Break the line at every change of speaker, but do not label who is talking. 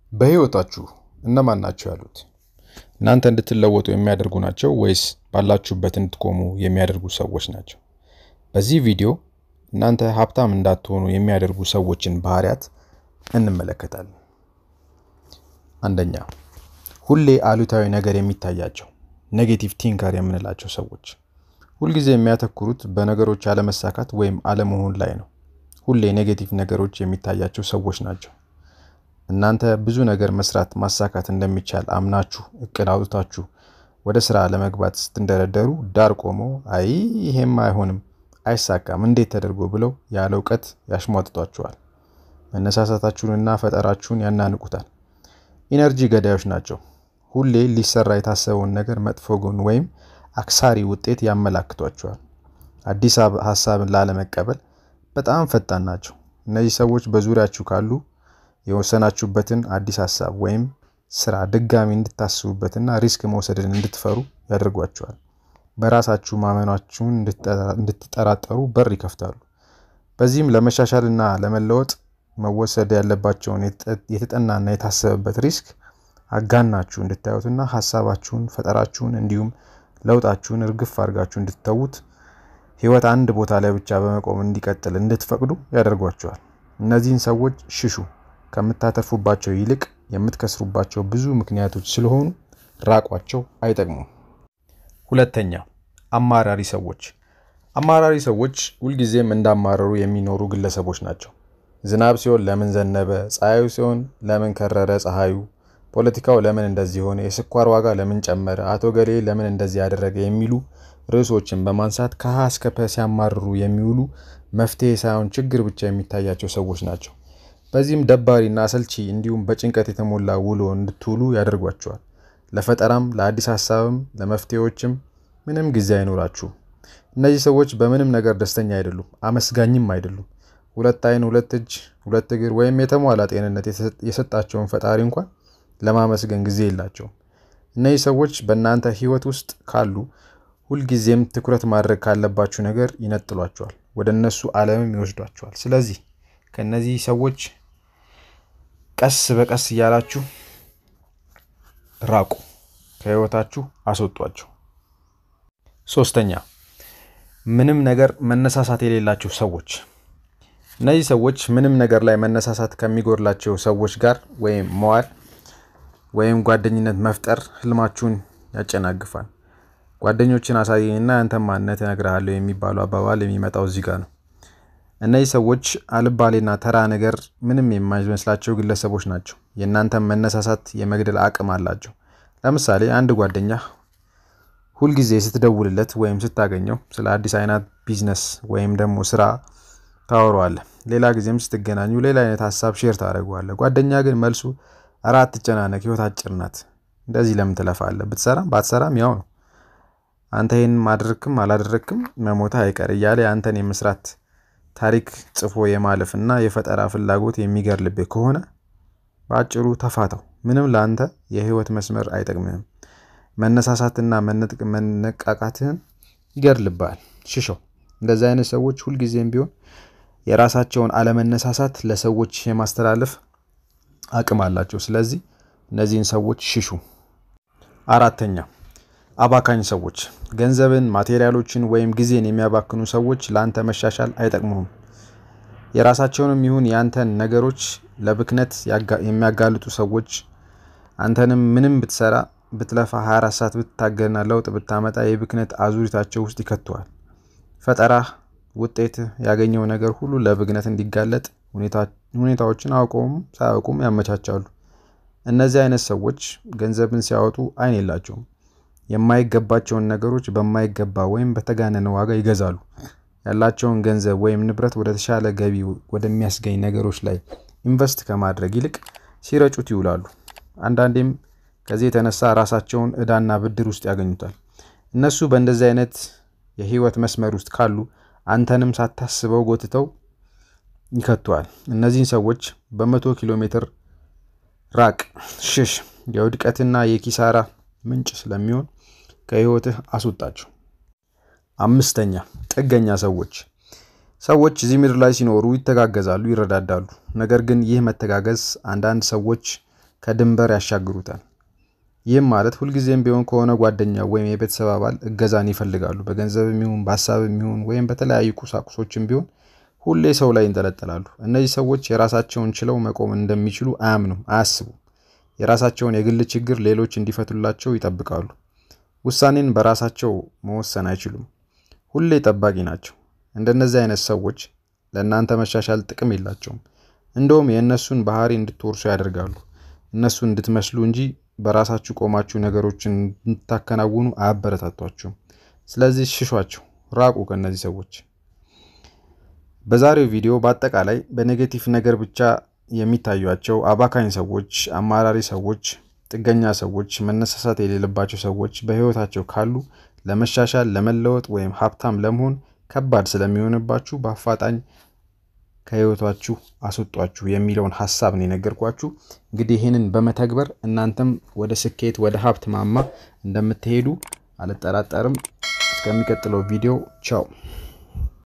በህይወታችሁ እነማን ናቸው ያሉት? እናንተ እንድትለወጡ የሚያደርጉ ናቸው ወይስ ባላችሁበት እንድትቆሙ የሚያደርጉ ሰዎች ናቸው? በዚህ ቪዲዮ እናንተ ሀብታም እንዳትሆኑ የሚያደርጉ ሰዎችን ባህሪያት እንመለከታለን። አንደኛ፣ ሁሌ አሉታዊ ነገር የሚታያቸው ኔጌቲቭ ቲንከር የምንላቸው ሰዎች ሁልጊዜ የሚያተኩሩት በነገሮች አለመሳካት ወይም አለመሆን ላይ ነው። ሁሌ ኔጌቲቭ ነገሮች የሚታያቸው ሰዎች ናቸው። እናንተ ብዙ ነገር መስራት ማሳካት እንደሚቻል አምናችሁ እቅድ አውጥታችሁ ወደ ስራ ለመግባት ስትንደረደሩ ዳር ቆመው አይ ይሄም አይሆንም፣ አይሳካም፣ እንዴት ተደርጎ ብለው ያለ እውቀት ያሽሟጥጧችኋል። መነሳሳታችሁንና ፈጠራችሁን ያናንቁታል። ኢነርጂ ገዳዮች ናቸው። ሁሌ ሊሰራ የታሰበውን ነገር መጥፎ ጎን ወይም አክሳሪ ውጤት ያመላክቷቸዋል። አዲስ ሀሳብን ላለመቀበል በጣም ፈጣን ናቸው። እነዚህ ሰዎች በዙሪያችሁ ካሉ የወሰናችሁበትን አዲስ ሀሳብ ወይም ስራ ድጋሚ እንድታስቡበትና ሪስክ መውሰድን እንድትፈሩ ያደርጓቸዋል። በራሳችሁ ማመናችሁን እንድትጠራጠሩ በር ይከፍታሉ። በዚህም ለመሻሻልና ለመለወጥ መወሰድ ያለባቸውን የተጠናና የታሰበበት ሪስክ አጋናችሁ እንድታዩትና ሀሳባችሁን፣ ፈጠራችሁን እንዲሁም ለውጣችሁን እርግፍ አድርጋችሁ እንድትተዉት ህይወት አንድ ቦታ ላይ ብቻ በመቆም እንዲቀጥል እንድትፈቅዱ ያደርጓቸዋል። እነዚህን ሰዎች ሽሹ። ከምታተርፉባቸው ይልቅ የምትከስሩባቸው ብዙ ምክንያቶች ስለሆኑ ራቋቸው፣ አይጠቅሙም። ሁለተኛ፣ አማራሪ ሰዎች። አማራሪ ሰዎች ሁልጊዜም እንዳማረሩ የሚኖሩ ግለሰቦች ናቸው። ዝናብ ሲሆን ለምን ዘነበ፣ ፀሐዩ ሲሆን ለምን ከረረ ፀሐዩ፣ ፖለቲካው ለምን እንደዚህ ሆነ፣ የስኳር ዋጋ ለምን ጨመረ፣ አቶ ገሌ ለምን እንደዚህ ያደረገ የሚሉ ርዕሶችን በማንሳት ከሀ እስከ ፐ ሲያማርሩ የሚውሉ መፍትሄ ሳይሆን ችግር ብቻ የሚታያቸው ሰዎች ናቸው። በዚህም ደባሪና አሰልቺ እንዲሁም በጭንቀት የተሞላ ውሎ እንድትውሉ ያደርጓቸዋል። ለፈጠራም ለአዲስ ሀሳብም ለመፍትሄዎችም ምንም ጊዜ አይኖራችሁም። እነዚህ ሰዎች በምንም ነገር ደስተኛ አይደሉም፣ አመስጋኝም አይደሉም። ሁለት ዓይን፣ ሁለት እጅ፣ ሁለት እግር ወይም የተሟላ ጤንነት የሰጣቸውን ፈጣሪ እንኳን ለማመስገን ጊዜ የላቸውም። እነዚህ ሰዎች በእናንተ ህይወት ውስጥ ካሉ ሁልጊዜም ትኩረት ማድረግ ካለባችሁ ነገር ይነጥሏቸዋል፣ ወደ እነሱ ዓለምም ይወስዷቸዋል። ስለዚህ ከእነዚህ ሰዎች ቀስ በቀስ እያላችሁ ራቁ፣ ከህይወታችሁ አስወጧቸው። ሶስተኛ ምንም ነገር መነሳሳት የሌላቸው ሰዎች። እነዚህ ሰዎች ምንም ነገር ላይ መነሳሳት ከሚጎድላቸው ሰዎች ጋር ወይም መዋል ወይም ጓደኝነት መፍጠር ህልማችሁን ያጨናግፋል። ጓደኞችን አሳየኝና ያንተን ማንነት እነግርሃለሁ የሚባለው አባባል የሚመጣው እዚህ ጋር ነው። እነዚህ ሰዎች አልባሌና ተራ ነገር ምንም የማይመስላቸው ግለሰቦች ናቸው። የእናንተን መነሳሳት የመግደል አቅም አላቸው። ለምሳሌ አንድ ጓደኛ ሁልጊዜ ስትደውልለት ወይም ስታገኘው ስለ አዲስ አይነት ቢዝነስ ወይም ደግሞ ስራ ታወረዋለህ። ሌላ ጊዜም ስትገናኙ ሌላ አይነት ሀሳብ ሼር ታደርገዋለህ። ጓደኛ ግን መልሱ እረ አትጨናነቅ፣ ህይወት አጭር ናት፣ እንደዚህ ለምን ትለፋለህ? ብትሰራም ባትሰራም ያው ነው። አንተ ይህን ማድረግክም አላደረግክም መሞታ አይቀር እያለ የአንተን የመስራት ታሪክ ጽፎ የማለፍ እና የፈጠራ ፍላጎት የሚገርልብህ ከሆነ በአጭሩ ተፋተው። ምንም ለአንተ የህይወት መስመር አይጠቅምህም። መነሳሳትና መነቃቃትህን ይገድልብሃል። ሽሸው። እንደዚህ አይነት ሰዎች ሁልጊዜም ቢሆን የራሳቸውን አለመነሳሳት ለሰዎች የማስተላለፍ አቅም አላቸው። ስለዚህ እነዚህን ሰዎች ሽሹ። አራተኛ አባካኝ ሰዎች። ገንዘብን፣ ማቴሪያሎችን ወይም ጊዜን የሚያባክኑ ሰዎች ለአንተ መሻሻል አይጠቅሙህም። የራሳቸውንም ይሁን የአንተን ነገሮች ለብክነት የሚያጋልጡ ሰዎች አንተንም ምንም ብትሰራ ብትለፋ 24 ሰዓት ብትታገልና ለውጥ ብታመጣ የብክነት አዙሪታቸው ውስጥ ይከተዋል። ፈጠራህ ውጤት ያገኘው ነገር ሁሉ ለብክነት እንዲጋለጥ ሁኔታዎችን አውቀውም ሳያውቁም ያመቻቻሉ። እነዚህ አይነት ሰዎች ገንዘብን ሲያወጡ አይን የላቸውም። የማይገባቸውን ነገሮች በማይገባ ወይም በተጋነነ ዋጋ ይገዛሉ። ያላቸውን ገንዘብ ወይም ንብረት ወደ ተሻለ ገቢ ወደሚያስገኝ ነገሮች ላይ ኢንቨስት ከማድረግ ይልቅ ሲረጩት ይውላሉ። አንዳንዴም ከዚህ የተነሳ ራሳቸውን ዕዳና ብድር ውስጥ ያገኙታል። እነሱ በእንደዚህ አይነት የህይወት መስመር ውስጥ ካሉ አንተንም ሳታስበው ጎትተው ይከተዋል። እነዚህን ሰዎች በመቶ ኪሎ ሜትር ራቅ፣ ሽሽ። የውድቀትና የኪሳራ ምንጭ ስለሚሆን ከህይወትህ አስወጣቸው። አምስተኛ ጥገኛ ሰዎች። ሰዎች እዚህ ምድር ላይ ሲኖሩ ይተጋገዛሉ፣ ይረዳዳሉ። ነገር ግን ይህ መተጋገዝ አንዳንድ ሰዎች ከድንበር ያሻግሩታል። ይህም ማለት ሁልጊዜም ቢሆን ከሆነ ጓደኛ ወይም የቤተሰብ አባል እገዛን ይፈልጋሉ። በገንዘብም ይሁን በሀሳብም ይሁን ወይም በተለያዩ ቁሳቁሶችም ቢሆን ሁሌ ሰው ላይ ይንጠለጠላሉ። እነዚህ ሰዎች የራሳቸውን ችለው መቆም እንደሚችሉ አያምኑም፣ አያስቡም። የራሳቸውን የግል ችግር ሌሎች እንዲፈቱላቸው ይጠብቃሉ። ውሳኔን በራሳቸው መወሰን አይችሉም። ሁሌ ጠባቂ ናቸው። እንደነዚህ አይነት ሰዎች ለእናንተ መሻሻል ጥቅም የላቸውም። እንደውም የእነሱን ባህሪ እንድትወርሱ ያደርጋሉ። እነሱን እንድትመስሉ እንጂ በራሳችሁ ቆማችሁ ነገሮችን እንድታከናውኑ አያበረታቷችሁም። ስለዚህ ሽሿቸው፣ ራቁ ከእነዚህ ሰዎች። በዛሬው ቪዲዮ በአጠቃላይ በኔጌቲቭ ነገር ብቻ የሚታዩቸው አባካኝ ሰዎች፣ አማራሪ ሰዎች፣ ጥገኛ ሰዎች፣ መነሳሳት የሌለባቸው ሰዎች በህይወታቸው ካሉ ለመሻሻል ለመለወጥ ወይም ሀብታም ለመሆን ከባድ ስለሚሆንባችሁ በአፋጣኝ ከህይወታችሁ አስወጧችሁ የሚለውን ሀሳብ ነው የነገርኳችሁ። እንግዲህ ይህንን በመተግበር እናንተም ወደ ስኬት ወደ ሀብት ማማ እንደምትሄዱ አልጠራጠርም። እስከሚቀጥለው ቪዲዮ ቻው።